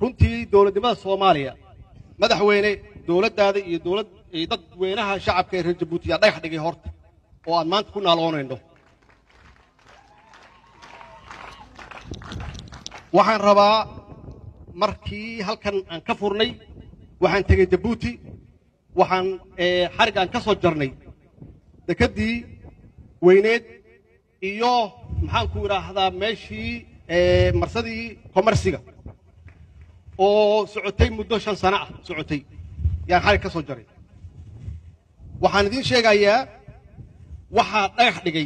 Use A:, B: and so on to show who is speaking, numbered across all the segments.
A: runtii dowladnimada soomaaliya madaxweyne dowladdaada iyo dowlad iyo dadweynaha shacabka ee reer jabuuti yaa dhagax dhigay horta oo aan maanta ku naaloonayno waxaan rabaa markii halkan aan ka furnay waxaan tegey jabuuti waxaan xarig aan ka soo jarnay dekeddii weyneed iyo maxaanku idhaahdaa meeshii marsadii komarsiga oo socotay muddo shan sano ah socotay yaan xarig ka soo jaray waxaan idiin sheegayaa waxaa dhagax dhigay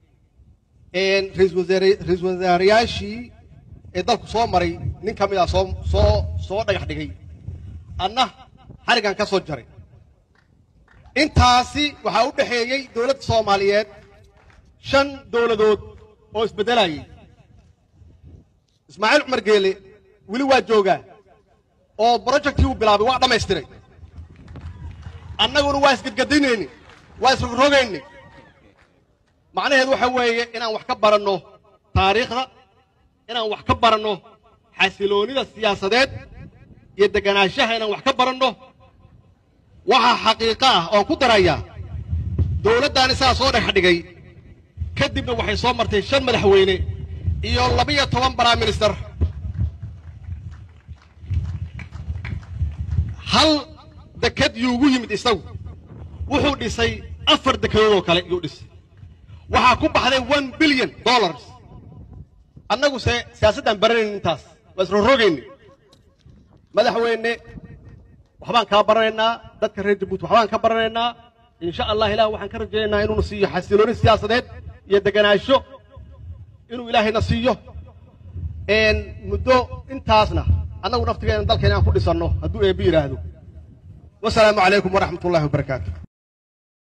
A: ra-iisul wasaarayaashii ee dalku soo maray nin ka mid ah soo soo soo dhagax dhigay adna xarigaan ka soo jaray intaasi waxaa u dhexeeyey dowladda soomaaliyeed shan dowladood oo isbeddelayay ismaaciil cumar geele weli waa joogaa oo brojectii uu bilaabay waa dhammaystiray annaguna waa isgadgadinayni waa isrogrogayni macnaheedu waxa weeye inaan wax ka baranno taariikhda inaan wax ka baranno xasiloonnida siyaasadeed iyo deganaanshaha inaan wax ka baranno waxaa xaqiiqo ah oon ku darayaa dowladdaani sidaa soo dhex dhigay kadibna waxay soo martay shan madaxweyne iyo labiyo toban prime minister hal deked yuu ugu yimid isagu wuxuu dhisay afar dekedood oo kale yuu dhisay waxaa ku baxday one billion dollars annagu se siyaasaddaan baranayn intaas waa isrorogayni madaxweyne waxbaan kaa baranaynaa dadka reer jabuuti waxbaan ka baranaynaa insha allah ilah waxaan ka rajaynaynaa inuuna siiyo xasilooni siyaasadeed iyo deganaansho inuu ilaahayna siiyo muddo intaasna annagu naftigeena dalkeena aan ku dhisanno hadduu eebbi yidhaahdo wasalaamu calaykum waraxmat ullahi wabarakaatu